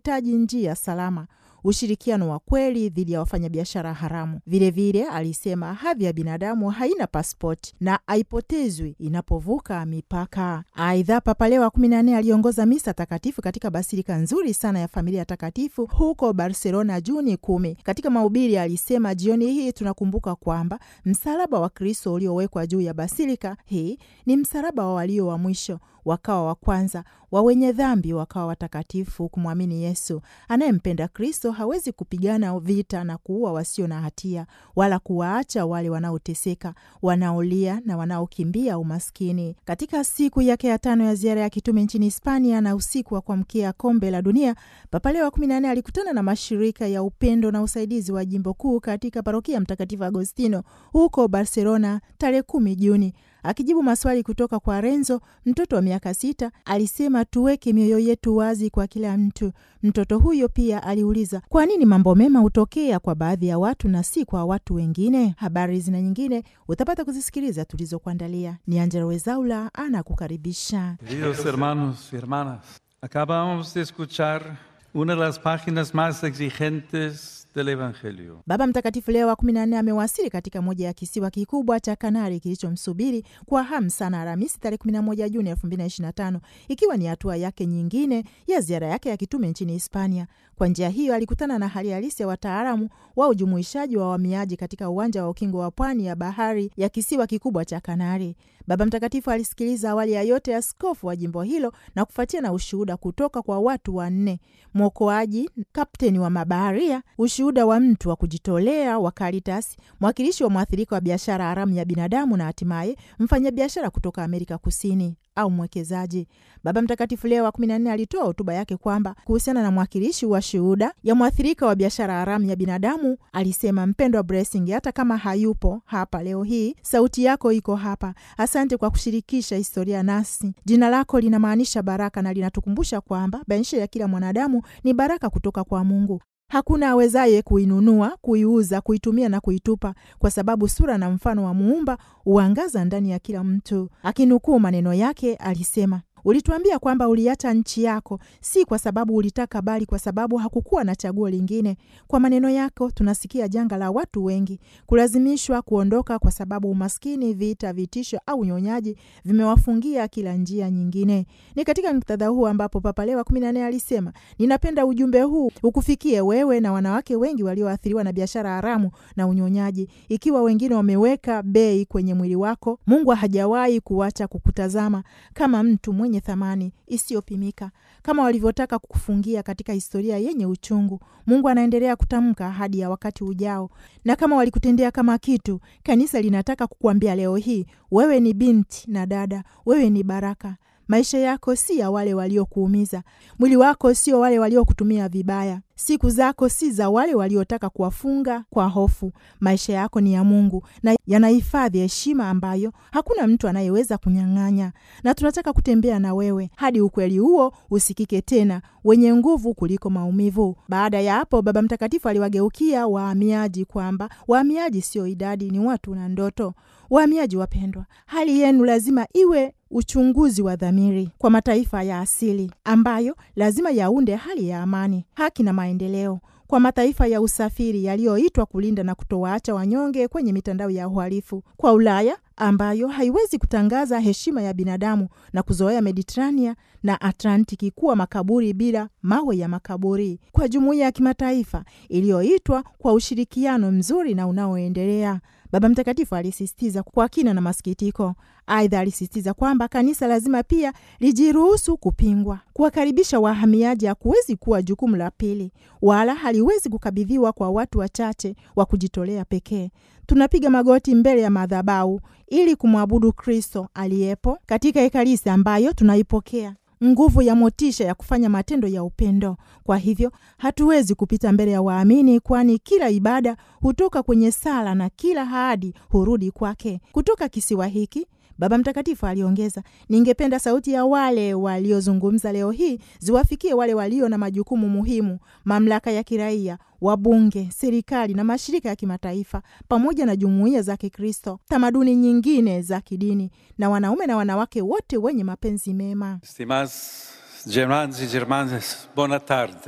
wanahitaji njia salama ushirikiano wa kweli dhidi ya wafanyabiashara haramu. Vilevile vile, alisema hadhi ya binadamu haina paspoti na haipotezwi inapovuka mipaka. Aidha, Papa Leo wa kumi na nne aliongoza misa takatifu katika basilika nzuri sana ya familia takatifu huko Barcelona Juni kumi. Katika mahubiri alisema, jioni hii tunakumbuka kwamba msalaba wa Kristo uliowekwa juu ya basilika hii ni msalaba wa walio wa mwisho wakawa wa kwanza, wa wenye dhambi wakawa watakatifu. Kumwamini Yesu anayempenda Kristo hawezi kupigana vita na kuua wasio na hatia, wala kuwaacha wale wanaoteseka, wanaolia na wanaokimbia umaskini. Katika siku yake ya tano ya ziara ya kitume nchini Hispania na usiku wa kuamkia kombe la dunia, Papa Leo wa kumi na nne alikutana na mashirika ya upendo na usaidizi wa jimbo kuu katika parokia Mtakatifu Agostino huko Barcelona tarehe kumi Juni. Akijibu maswali kutoka kwa Renzo, mtoto wa miaka sita, alisema tuweke mioyo yetu wazi kwa kila mtu. Mtoto huyo pia aliuliza kwa nini mambo mema hutokea kwa baadhi ya watu na si kwa watu wengine. Habari zina nyingine utapata kuzisikiliza tulizokuandalia. Ni Angela Wezaula anakukaribisha. Queridos hermanos y hermanas, acabamos de escuchar una de las páginas más exigentes del Evangelio. Baba Mtakatifu Leo wa kumi na nne amewasili katika moja ya kisiwa kikubwa cha Kanari kilichomsubiri kwa hamu sana Alhamisi tarehe 11 Juni 2025 ikiwa ni hatua yake nyingine ya ziara yake ya kitume nchini Hispania. Kwa njia hiyo alikutana na hali halisi ya wataalamu wa ujumuishaji wa wahamiaji katika uwanja wa ukingo wa pwani ya bahari ya kisiwa kikubwa cha Kanari. Baba Mtakatifu alisikiliza awali ya yote askofu wa jimbo hilo na kufuatia na ushuhuda kutoka kwa watu wanne: mwokoaji, kapteni wa mabaharia, ushuhuda wa mtu wa kujitolea wa Caritas, mwakilishi wa mwathirika wa biashara haramu ya binadamu na hatimaye mfanyabiashara kutoka Amerika Kusini au mwekezaji. Baba Mtakatifu Leo wa kumi na nne alitoa hotuba yake kwamba kuhusiana na mwakilishi wa shuhuda ya mwathirika wa biashara haramu ya binadamu alisema, mpendwa Blessing, hata kama hayupo hapa leo hii, sauti yako iko hapa. Asante kwa kushirikisha historia nasi. Jina lako linamaanisha baraka na linatukumbusha kwamba maisha ya kila mwanadamu ni baraka kutoka kwa Mungu. Hakuna awezaye kuinunua, kuiuza, kuitumia na kuitupa, kwa sababu sura na mfano wa Muumba huangaza ndani ya kila mtu. Akinukuu maneno yake alisema, ulituambia kwamba uliacha nchi yako si kwa sababu ulitaka, bali kwa sababu hakukuwa na chaguo lingine. Kwa maneno yako tunasikia janga la watu wengi kulazimishwa kuondoka kwa sababu umaskini, vita, vitisho au unyonyaji vimewafungia kila njia nyingine. Ni katika muktadha huu ambapo Papa Leo wa kumi na nne alisema, ninapenda ujumbe huu ukufikie wewe na wanawake wengi walioathiriwa na biashara haramu na unyonyaji. Ikiwa wengine wameweka bei kwenye mwili wako, Mungu hajawahi kuacha kukutazama kama mtu mwenye thamani isiyopimika. Kama walivyotaka kukufungia katika historia yenye uchungu, Mungu anaendelea kutamka ahadi ya wakati ujao. Na kama walikutendea kama kitu, kanisa linataka kukuambia leo hii, wewe ni binti na dada, wewe ni baraka. Maisha yako si ya wale waliokuumiza, mwili wako sio wale waliokutumia vibaya, siku zako si za wale waliotaka kuwafunga kwa hofu. Maisha yako ni ya Mungu na yanahifadhi heshima ambayo hakuna mtu anayeweza kunyang'anya, na tunataka kutembea na wewe hadi ukweli huo usikike tena, wenye nguvu kuliko maumivu. Baada ya hapo, Baba Mtakatifu aliwageukia wahamiaji kwamba wahamiaji sio idadi, ni watu na ndoto. Wahamiaji wapendwa, hali yenu lazima iwe uchunguzi wa dhamiri kwa mataifa ya asili ambayo lazima yaunde hali ya amani, haki na maendeleo, kwa mataifa ya usafiri yaliyoitwa kulinda na kutowaacha wanyonge kwenye mitandao ya uhalifu, kwa Ulaya ambayo haiwezi kutangaza heshima ya binadamu na kuzoea Mediterania na Atlantiki kuwa makaburi bila mawe ya makaburi, kwa jumuiya ya kimataifa iliyoitwa kwa ushirikiano mzuri na unaoendelea. Baba Mtakatifu alisisitiza kwa kina na masikitiko. Aidha, alisisitiza kwamba kanisa lazima pia lijiruhusu kupingwa. Kuwakaribisha wahamiaji hakuwezi kuwa jukumu la pili, wala haliwezi kukabidhiwa kwa watu wachache wa kujitolea pekee. Tunapiga magoti mbele ya madhabahu ili kumwabudu Kristo aliyepo katika Ekaristi ambayo tunaipokea nguvu ya motisha ya kufanya matendo ya upendo. Kwa hivyo hatuwezi kupita mbele ya waamini, kwani kila ibada hutoka kwenye sala na kila ahadi hurudi kwake. Kutoka kisiwa hiki Baba Mtakatifu aliongeza, ningependa sauti ya wale waliozungumza leo hii ziwafikie wale walio na majukumu muhimu, mamlaka ya kiraia, wabunge, serikali na mashirika ya kimataifa, pamoja na jumuiya za Kikristo, tamaduni nyingine za kidini, na wanaume na wanawake wote wenye mapenzi mema. Estimados germanos y germanas, buena tarde.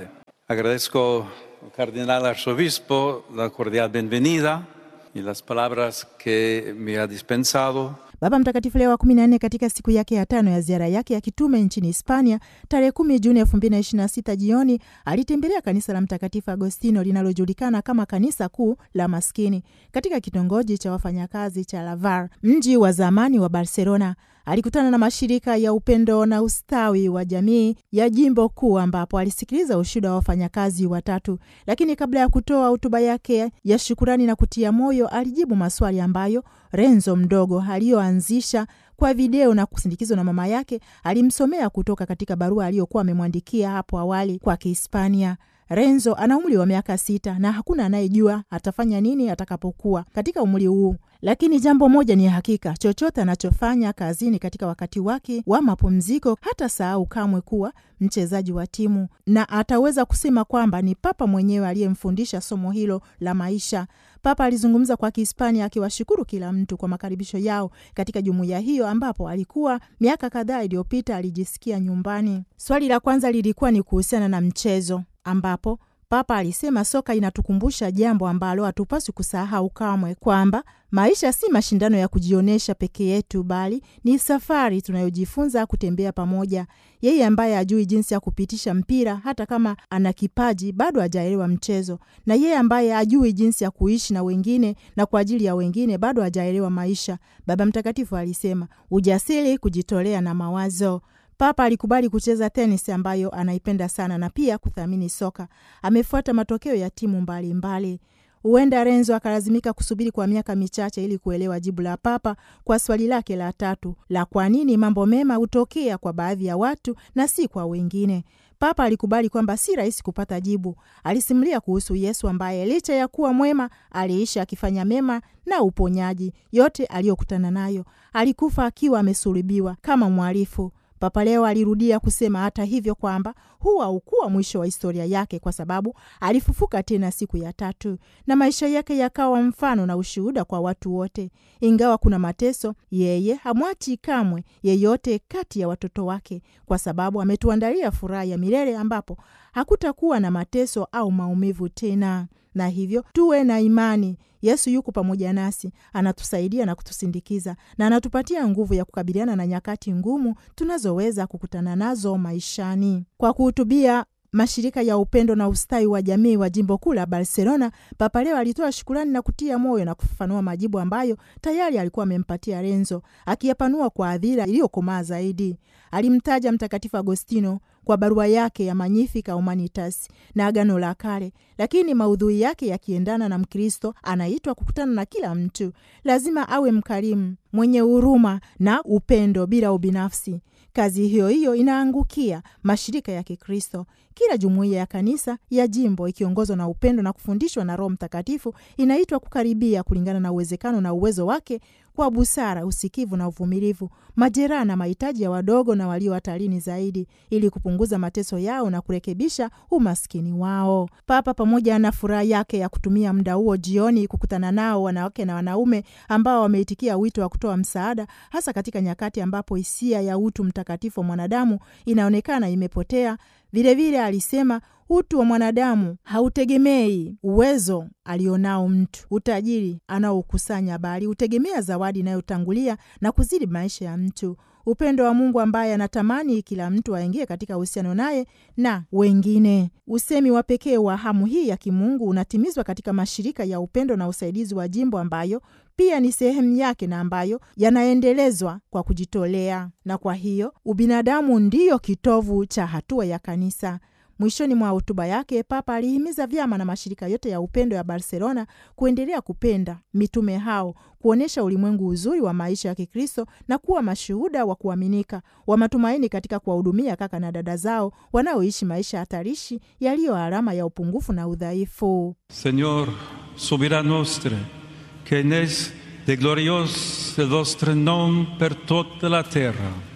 Agradezco al cardenal arzobispo la cordial bienvenida y las palabras que me ha dispensado. Baba Mtakatifu Leo wa kumi na nne katika siku yake ya tano ya ziara yake ya kitume nchini Hispania tarehe kumi Juni elfu mbili na ishirini na sita jioni alitembelea kanisa la Mtakatifu Agostino linalojulikana kama kanisa kuu la maskini katika kitongoji cha wafanyakazi cha Lavar, mji wa zamani wa Barcelona. Alikutana na mashirika ya upendo na ustawi wa jamii ya jimbo kuu ambapo alisikiliza ushuhuda wa wafanyakazi watatu. Lakini kabla ya kutoa hotuba yake ya shukurani na kutia moyo, alijibu maswali ambayo Renzo mdogo aliyoanzisha kwa video na kusindikizwa na mama yake alimsomea kutoka katika barua aliyokuwa amemwandikia hapo awali kwa Kihispania. Renzo ana umri wa miaka sita na hakuna anayejua atafanya nini atakapokuwa katika umri huu, lakini jambo moja ni hakika: chochote anachofanya kazini katika wakati wake wa mapumziko, hata sahau kamwe kuwa mchezaji wa timu, na ataweza kusema kwamba ni Papa mwenyewe aliyemfundisha somo hilo la maisha. Papa alizungumza kwa Kihispania akiwashukuru kila mtu kwa makaribisho yao katika jumuiya hiyo ambapo alikuwa miaka kadhaa iliyopita alijisikia nyumbani. Swali la kwanza lilikuwa ni kuhusiana na mchezo ambapo Papa alisema soka inatukumbusha jambo ambalo hatupaswi kusahau kamwe, kwamba maisha si mashindano ya kujionyesha peke yetu, bali ni safari tunayojifunza kutembea pamoja. Yeye ambaye hajui jinsi ya kupitisha mpira, hata kama ana kipaji, bado hajaelewa mchezo, na yeye ambaye hajui jinsi ya kuishi na wengine na kwa ajili ya wengine, bado hajaelewa maisha. Baba Mtakatifu alisema ujasiri, kujitolea na mawazo Papa alikubali kucheza tenis ambayo anaipenda sana na pia kuthamini soka. Amefuata matokeo ya timu mbalimbali. Huenda Renzo akalazimika kusubiri kwa miaka michache ili kuelewa jibu la Papa kwa swali lake la tatu la kwa nini mambo mema hutokea kwa baadhi ya watu na si kwa wengine. Papa alikubali kwamba si rahisi kupata jibu. Alisimulia kuhusu Yesu ambaye licha ya kuwa mwema aliishi akifanya mema na uponyaji yote aliyokutana nayo. Alikufa akiwa amesulubiwa kama mhalifu. Papa leo alirudia kusema hata hivyo kwamba huu haukuwa mwisho wa historia yake, kwa sababu alifufuka tena siku ya tatu na maisha yake yakawa mfano na ushuhuda kwa watu wote. Ingawa kuna mateso, yeye hamwachi kamwe yeyote kati ya watoto wake, kwa sababu ametuandalia furaha ya milele ambapo hakutakuwa na mateso au maumivu tena. Na hivyo tuwe na imani. Yesu yuko pamoja nasi, anatusaidia na kutusindikiza, na anatupatia nguvu ya kukabiliana na nyakati ngumu tunazoweza kukutana nazo maishani. Kwa kuhutubia mashirika ya upendo na ustawi wa jamii wa jimbo kuu la Barcelona, Papa leo alitoa shukurani na kutia moyo na kufafanua majibu ambayo tayari alikuwa amempatia Renzo, akiyapanua kwa adhira iliyokomaa zaidi. Alimtaja Mtakatifu Agostino kwa barua yake ya Magnificat Humanitas na Agano la Kale, lakini maudhui yake yakiendana na Mkristo anaitwa kukutana na kila mtu. Lazima awe mkarimu, mwenye huruma na upendo bila ubinafsi. Kazi hiyo hiyo inaangukia mashirika ya Kikristo. Kila jumuiya ya kanisa ya jimbo ikiongozwa na upendo na kufundishwa na Roho Mtakatifu inaitwa kukaribia kulingana na uwezekano na uwezo wake kwa busara, usikivu na uvumilivu, majeraha na mahitaji ya wadogo na walio hatarini zaidi, ili kupunguza mateso yao na kurekebisha umaskini wao. Papa pamoja na furaha yake ya kutumia muda huo jioni kukutana nao wanawake na wanaume ambao wameitikia wito wa kutoa msaada, hasa katika nyakati ambapo hisia ya utu mtakatifu wa mwanadamu inaonekana imepotea. Vilevile alisema utu wa mwanadamu hautegemei uwezo alionao mtu, utajiri anaokusanya, bali hutegemea zawadi inayotangulia na kuzidi maisha ya mtu, upendo wa Mungu ambaye anatamani kila mtu aingie katika uhusiano naye na wengine. Usemi wa pekee wa hamu hii ya kimungu unatimizwa katika mashirika ya upendo na usaidizi wa jimbo ambayo pia ni sehemu yake na ambayo yanaendelezwa kwa kujitolea, na kwa hiyo ubinadamu ndiyo kitovu cha hatua ya kanisa. Mwishoni mwa hotuba yake, Papa alihimiza vyama na mashirika yote ya upendo ya Barcelona kuendelea kupenda mitume hao, kuonyesha ulimwengu uzuri wa maisha ya Kikristo na kuwa mashuhuda wa kuaminika wa matumaini katika kuwahudumia kaka na dada zao wanaoishi maisha hatarishi yaliyo alama ya upungufu na udhaifu. Señor, soberano nostre, que enes de glorios vostre nom per toda la terra.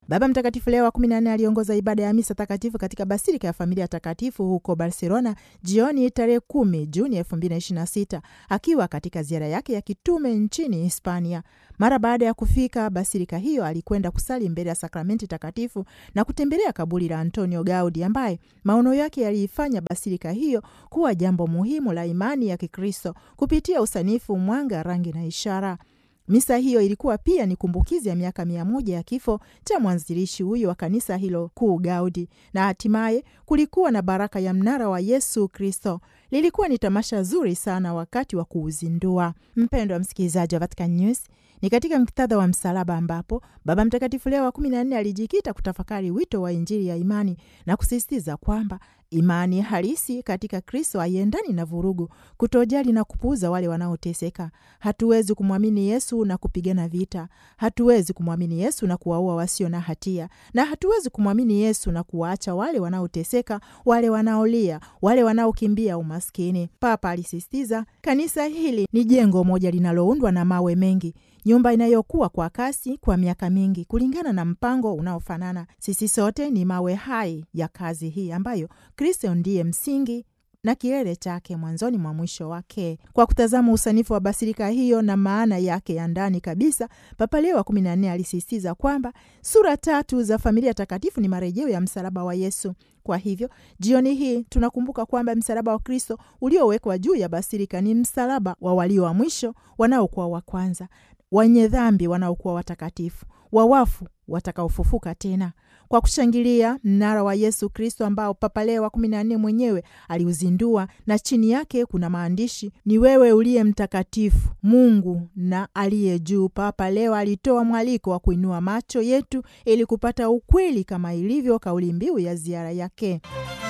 Baba Mtakatifu Leo wa 14 aliongoza ibada ya misa takatifu katika basilika ya Familia Takatifu huko Barcelona jioni tarehe 10 Juni 2026 akiwa katika ziara yake ya kitume nchini Hispania. Mara baada ya kufika basilika hiyo, alikwenda kusali mbele ya sakramenti takatifu na kutembelea kaburi la Antonio Gaudi ambaye maono yake yaliifanya basilika hiyo kuwa jambo muhimu la imani ya Kikristo kupitia usanifu, mwanga, rangi na ishara. Misa hiyo ilikuwa pia ni kumbukizi ya miaka mia moja ya kifo cha mwanzilishi huyo wa kanisa hilo kuu Gaudi, na hatimaye kulikuwa na baraka ya mnara wa Yesu Kristo. Lilikuwa ni tamasha zuri sana wakati wa kuuzindua. Mpendo wa msikilizaji wa Vatican News, ni katika muktadha wa msalaba ambapo Baba Mtakatifu Leo wa kumi na nne alijikita kutafakari wito wa Injili ya imani na kusisitiza kwamba imani halisi katika Kristo haiendani na vurugu, kutojali na kupuuza wale wanaoteseka. Hatuwezi kumwamini Yesu na kupigana vita, hatuwezi kumwamini Yesu na kuwaua wasio na hatia, na hatuwezi kumwamini Yesu na kuwaacha wale wanaoteseka, wale wanaolia, wale wanaokimbia umaskini. Papa alisisitiza, kanisa hili ni jengo moja linaloundwa na mawe mengi nyumba inayokuwa kwa kasi kwa miaka mingi kulingana na mpango unaofanana. Sisi sote ni mawe hai ya kazi hii ambayo Kristo ndiye msingi na kilele chake mwanzoni mwa mwisho wake. Kwa kutazama usanifu wa basilika hiyo na maana yake ya ndani kabisa, Papa Leo wa kumi na nne alisisitiza kwamba sura tatu za familia takatifu ni marejeo ya msalaba wa Yesu. Kwa hivyo jioni hii tunakumbuka kwamba msalaba wa Kristo uliowekwa juu ya basilika ni msalaba wa walio wa mwisho wanaokuwa wa kwanza wenye dhambi wanaokuwa watakatifu, wawafu watakaofufuka tena, kwa kushangilia mnara wa Yesu Kristo ambao Papa Leo wa kumi na nne mwenyewe aliuzindua, na chini yake kuna maandishi ni wewe uliye mtakatifu Mungu na aliye juu. Papa Leo alitoa mwaliko wa kuinua macho yetu ili kupata ukweli kama ilivyo kauli mbiu ya ziara yake.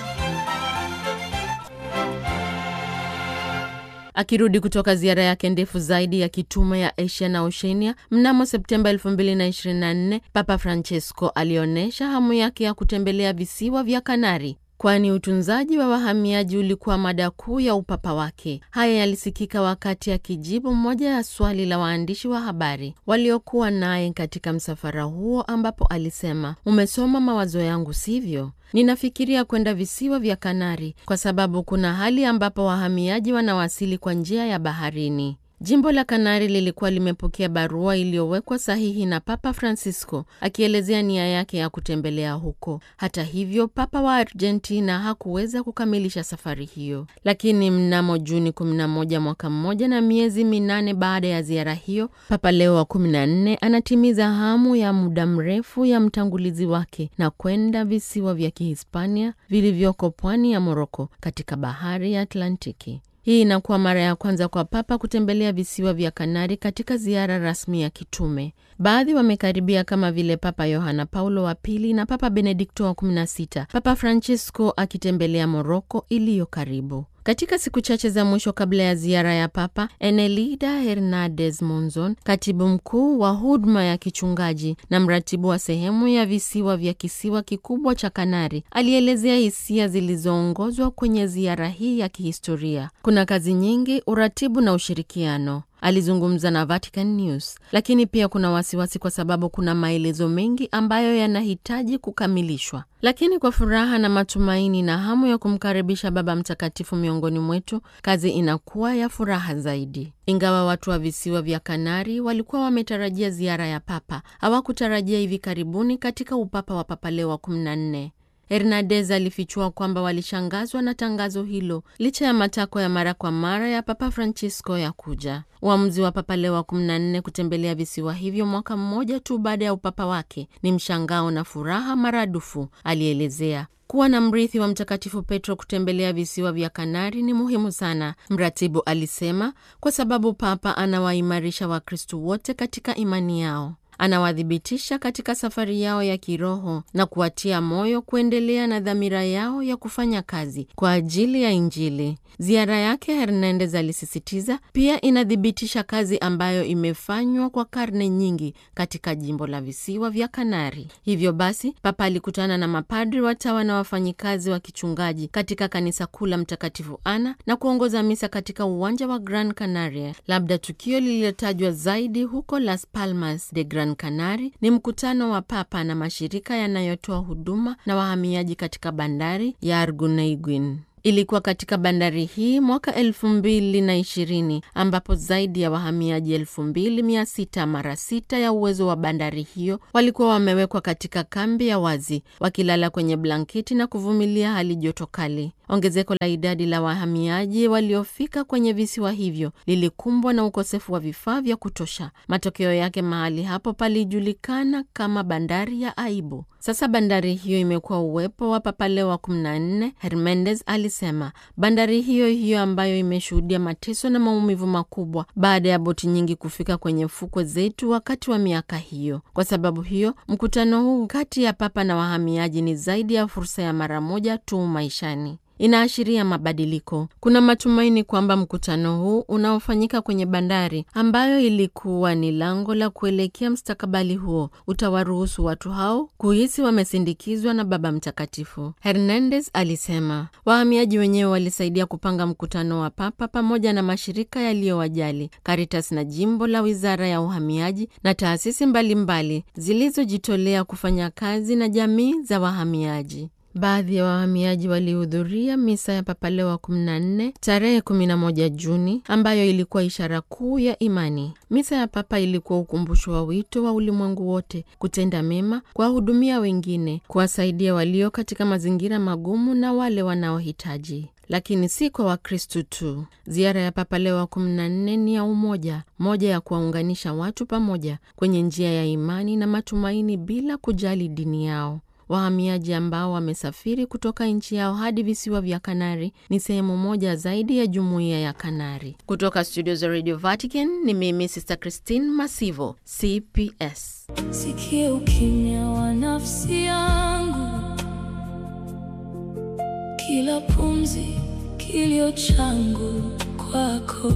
Akirudi kutoka ziara yake ndefu zaidi ya kitume ya Asia na Oceania mnamo Septemba 2024, Papa Francesco alionyesha hamu yake ya kutembelea visiwa vya Kanari kwani utunzaji wa wahamiaji ulikuwa mada kuu ya upapa wake. Haya yalisikika wakati akijibu moja ya swali la waandishi wa habari waliokuwa naye katika msafara huo, ambapo alisema, umesoma mawazo yangu, sivyo? Ninafikiria kwenda visiwa vya Kanari kwa sababu kuna hali ambapo wahamiaji wanawasili kwa njia ya baharini. Jimbo la Kanari lilikuwa limepokea barua iliyowekwa sahihi na Papa Francisco akielezea nia yake ya kutembelea huko. Hata hivyo, Papa wa Argentina hakuweza kukamilisha safari hiyo, lakini mnamo Juni 11 mwaka mmoja na miezi minane baada ya ziara hiyo, Papa Leo wa 14 anatimiza hamu ya muda mrefu ya mtangulizi wake na kwenda visiwa vya Kihispania vilivyoko pwani ya Moroko katika bahari ya Atlantiki. Hii inakuwa mara ya kwanza kwa Papa kutembelea visiwa vya Kanari katika ziara rasmi ya kitume. Baadhi wamekaribia kama vile Papa Yohana Paulo wa Pili na Papa Benedikto wa 16, Papa Francisco akitembelea Moroko iliyo karibu. Katika siku chache za mwisho kabla ya ziara ya Papa, Enelida Hernandez Monzon, katibu mkuu wa huduma ya kichungaji na mratibu wa sehemu ya visiwa vya kisiwa kikubwa cha Kanari, alielezea hisia zilizoongozwa kwenye ziara hii ya kihistoria. Kuna kazi nyingi, uratibu na ushirikiano. Alizungumza na Vatican News, lakini pia kuna wasiwasi kwa sababu kuna maelezo mengi ambayo yanahitaji kukamilishwa. Lakini kwa furaha na matumaini na hamu ya kumkaribisha Baba Mtakatifu miongoni mwetu, kazi inakuwa ya furaha zaidi. Ingawa watu wa visiwa vya Kanari walikuwa wametarajia ziara ya Papa, hawakutarajia hivi karibuni katika upapa wa Papa Leo wa 14. Hernandez alifichua kwamba walishangazwa na tangazo hilo licha ya matakwa ya mara kwa mara ya Papa Francisco ya kuja. Uamuzi wa Papa Leo wa 14 kutembelea visiwa hivyo mwaka mmoja tu baada ya upapa wake ni mshangao na furaha maradufu, alielezea. Kuwa na mrithi wa Mtakatifu Petro kutembelea visiwa vya Kanari ni muhimu sana, mratibu alisema, kwa sababu Papa anawaimarisha Wakristu wote katika imani yao anawadhibitisha katika safari yao ya kiroho na kuwatia moyo kuendelea na dhamira yao ya kufanya kazi kwa ajili ya Injili. Ziara yake, Hernandez alisisitiza, pia inathibitisha kazi ambayo imefanywa kwa karne nyingi katika jimbo la visiwa vya Kanari. Hivyo basi, Papa alikutana na mapadri, watawa na wafanyikazi wa kichungaji katika kanisa kuu la Mtakatifu Ana na kuongoza misa katika uwanja wa Gran Canaria, labda tukio lililotajwa zaidi huko Las Palmas de Gran Gran Canari ni mkutano wa Papa na mashirika yanayotoa huduma na wahamiaji katika bandari ya Arguineguin. Ilikuwa katika bandari hii mwaka elfu mbili na ishirini ambapo zaidi ya wahamiaji elfu mbili mia sita mara sita ya uwezo wa bandari hiyo walikuwa wamewekwa katika kambi ya wazi wakilala kwenye blanketi na kuvumilia hali joto kali. Ongezeko la idadi la wahamiaji waliofika kwenye visiwa hivyo lilikumbwa na ukosefu wa vifaa vya kutosha. Matokeo yake mahali hapo palijulikana kama bandari ya aibu. Sasa bandari hiyo imekuwa uwepo wa Papa Leo wa 14. Hermendez alisema bandari hiyo hiyo ambayo imeshuhudia mateso na maumivu makubwa baada ya boti nyingi kufika kwenye fukwe zetu wakati wa miaka hiyo. Kwa sababu hiyo, mkutano huu kati ya Papa na wahamiaji ni zaidi ya fursa ya mara moja tu maishani inaashiria mabadiliko. Kuna matumaini kwamba mkutano huu unaofanyika kwenye bandari ambayo ilikuwa ni lango la kuelekea mstakabali huo utawaruhusu watu hao kuhisi wamesindikizwa na Baba Mtakatifu. Hernandez alisema wahamiaji wenyewe walisaidia kupanga mkutano wa Papa pamoja na mashirika yaliyowajali, Caritas na jimbo la wizara ya uhamiaji na taasisi mbalimbali zilizojitolea kufanya kazi na jamii za wahamiaji. Baadhi ya wahamiaji walihudhuria misa ya Papa Leo wa 14 tarehe 11 Juni, ambayo ilikuwa ishara kuu ya imani. Misa ya Papa ilikuwa ukumbusho wa wito wa ulimwengu wote kutenda mema, kuwahudumia wengine, kuwasaidia walio katika mazingira magumu na wale wanaohitaji lakini si kwa Wakristu tu. Ziara ya Papa Leo wa 14 ni ya umoja, moja ya kuwaunganisha watu pamoja kwenye njia ya imani na matumaini bila kujali dini yao. Wahamiaji ambao wamesafiri kutoka nchi yao hadi visiwa vya Kanari ni sehemu moja zaidi ya jumuiya ya Kanari. Kutoka studio za Radio Vatican ni mimi Sister Christine Masivo, CPS. Sikia ukimya wa nafsi yangu, kila pumzi, kilio changu kwako.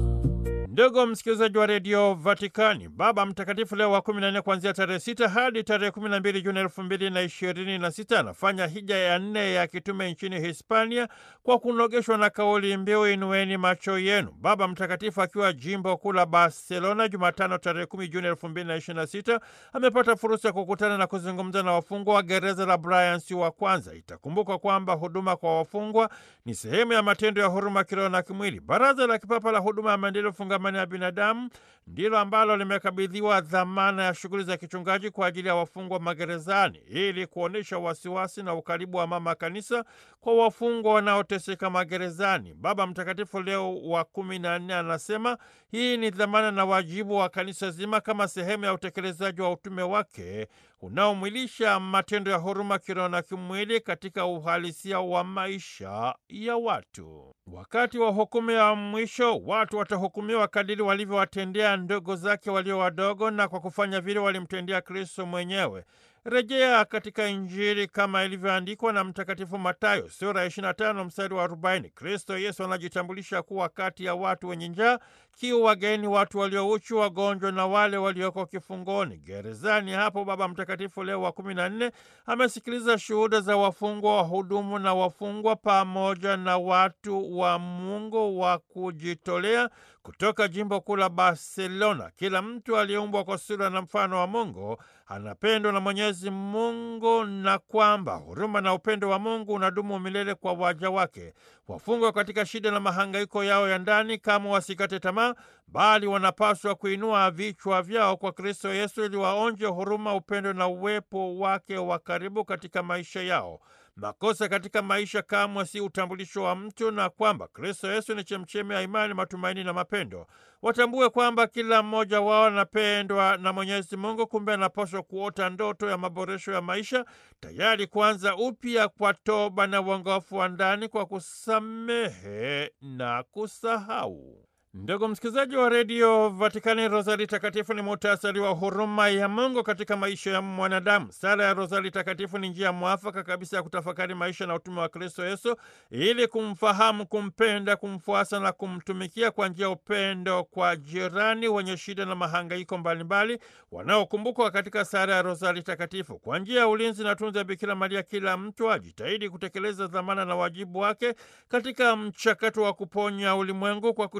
Ndugu msikilizaji wa redio Vatikani, Baba Mtakatifu Leo wa 14 kuanzia tarehe 6 hadi tarehe 12 Juni elfu mbili na ishirini na sita anafanya hija ya nne ya kitume nchini Hispania kwa kunogeshwa na kauli mbiu inueni macho yenu. Baba Mtakatifu akiwa jimbo kuu la Barcelona Jumatano tarehe 10 Juni elfu mbili na ishirini na sita amepata fursa ya kukutana na kuzungumza na wafungwa wa gereza la Bryans wa kwanza. Itakumbuka kwamba huduma kwa wafungwa ni sehemu ya matendo ya huruma kiroho na kimwili. Baraza la Kipapa la Huduma ya Maendeleo fungamani ya binadamu ndilo ambalo limekabidhiwa dhamana ya shughuli za kichungaji kwa ajili ya wafungwa magerezani ili kuonyesha wasiwasi na ukaribu wa mama kanisa kwa wafungwa wanaoteseka magerezani. Baba Mtakatifu Leo wa kumi na nne anasema hii ni dhamana na wajibu wa kanisa zima kama sehemu ya utekelezaji wa utume wake unaomwilisha matendo ya huruma kiroho na kimwili katika uhalisia wa maisha ya watu. Wakati wa hukumu ya mwisho, watu watahukumiwa kadiri walivyowatendea ndugu zake walio wadogo, na kwa kufanya vile walimtendea Kristo mwenyewe. Rejea katika Injili kama ilivyoandikwa na Mtakatifu Matayo sura ya 25 mstari wa 40. Kristo Yesu anajitambulisha kuwa kati ya watu wenye njaa, kiu, wageni, watu waliouchi, wagonjwa na wale walioko kifungoni. Gerezani hapo Baba Mtakatifu Leo wa 14 amesikiliza shuhuda za wafungwa, wahudumu na wafungwa pamoja na watu wa Mungu wa kujitolea kutoka jimbo kuu la Barcelona. Kila mtu aliyeumbwa kwa sura na mfano wa Mungu anapendwa na Mwenyezi Mungu na kwamba huruma na upendo wa Mungu unadumu milele kwa waja wake. Wafungwa katika shida na mahangaiko yao ya ndani, kama wasikate tamaa, bali wanapaswa kuinua vichwa vyao kwa Kristo Yesu ili waonje huruma, upendo na uwepo wake wa karibu katika maisha yao. Makosa katika maisha kamwe si utambulisho wa mtu, na kwamba Kristo Yesu ni chemchemi ya imani, matumaini na mapendo. Watambue kwamba kila mmoja wao anapendwa na Mwenyezi Mungu, kumbe anapaswa kuota ndoto ya maboresho ya maisha, tayari kuanza upya kwa toba na uongofu wa ndani, kwa kusamehe na kusahau. Ndugu msikilizaji wa redio Vatikani, Rosari Takatifu ni muhtasari wa huruma ya Mungu katika maisha ya mwanadamu. Sala ya Rosari Takatifu ni njia mwafaka kabisa ya kutafakari maisha na utume wa Kristo Yesu ili kumfahamu, kumpenda, kumfuasa na kumtumikia kwa njia ya upendo kwa jirani wenye shida na mahangaiko mbalimbali wanaokumbukwa katika sala ya Rosari Takatifu. Kwa njia ya ulinzi na tunza Bikira Maria, kila mtu ajitahidi kutekeleza dhamana na wajibu wake katika mchakato wa kuponya ulimwengu kwa kutoa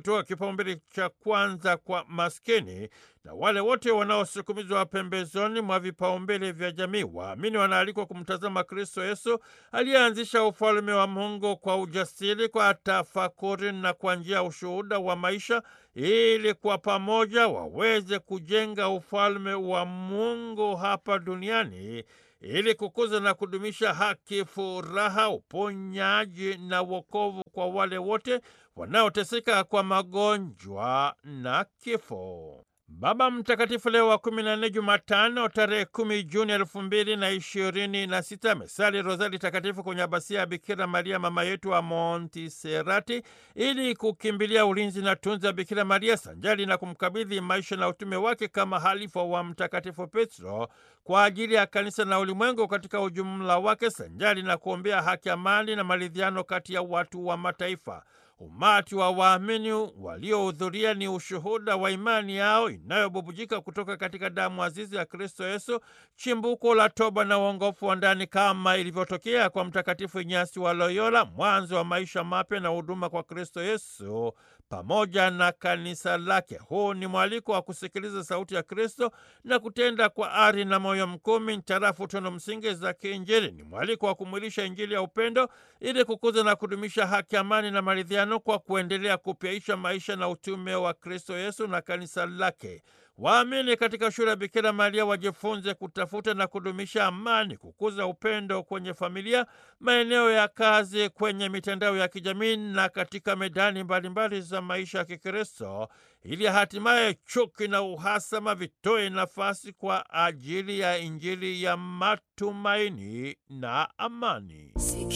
kipaumbele cha kwanza kwa maskini na wale wote wanaosukumizwa pembezoni mwa vipaumbele vya jamii. Waamini wanaalikwa kumtazama Kristo Yesu aliyeanzisha ufalme wa Mungu kwa ujasiri, kwa tafakuri na kwa njia ya ushuhuda wa maisha, ili kwa pamoja waweze kujenga ufalme wa Mungu hapa duniani ili kukuza na kudumisha haki, furaha, uponyaji na wokovu kwa wale wote wanaoteseka kwa magonjwa na kifo. Baba Mtakatifu Leo wa kumi na nne, Jumatano tarehe kumi Juni elfu mbili na ishirini na sita amesali rozari takatifu kwenye abasia ya Bikira Maria mama yetu wa Montiserati ili kukimbilia ulinzi na tunza ya Bikira Maria sanjali na kumkabidhi maisha na utume wake kama halifa wa Mtakatifu Petro kwa ajili ya kanisa na ulimwengu katika ujumla wake sanjali na kuombea haki, amani na maridhiano kati ya watu wa mataifa. Umati wa waamini waliohudhuria ni ushuhuda wa imani yao inayobubujika kutoka katika damu azizi ya Kristo Yesu, chimbuko la toba na uongofu wa ndani, kama ilivyotokea kwa Mtakatifu Inyasi wa Loyola, mwanzo wa maisha mapya na huduma kwa Kristo Yesu pamoja na kanisa lake. Huu ni mwaliko wa kusikiliza sauti ya Kristo na kutenda kwa ari na moyo mkuu mintarafu tunu msingi za kiinjili. Ni mwaliko wa kumwilisha Injili ya upendo ili kukuza na kudumisha haki, amani na maridhiano kwa kuendelea kupyaisha maisha na utume wa Kristo Yesu na kanisa lake. Waamini katika shule ya Bikira Maria wajifunze kutafuta na kudumisha amani, kukuza upendo kwenye familia, maeneo ya kazi, kwenye mitandao ya kijamii na katika medani mbalimbali za maisha ya Kikristo, ili hatimaye chuki na uhasama vitoe nafasi kwa ajili ya Injili ya matumaini na amani.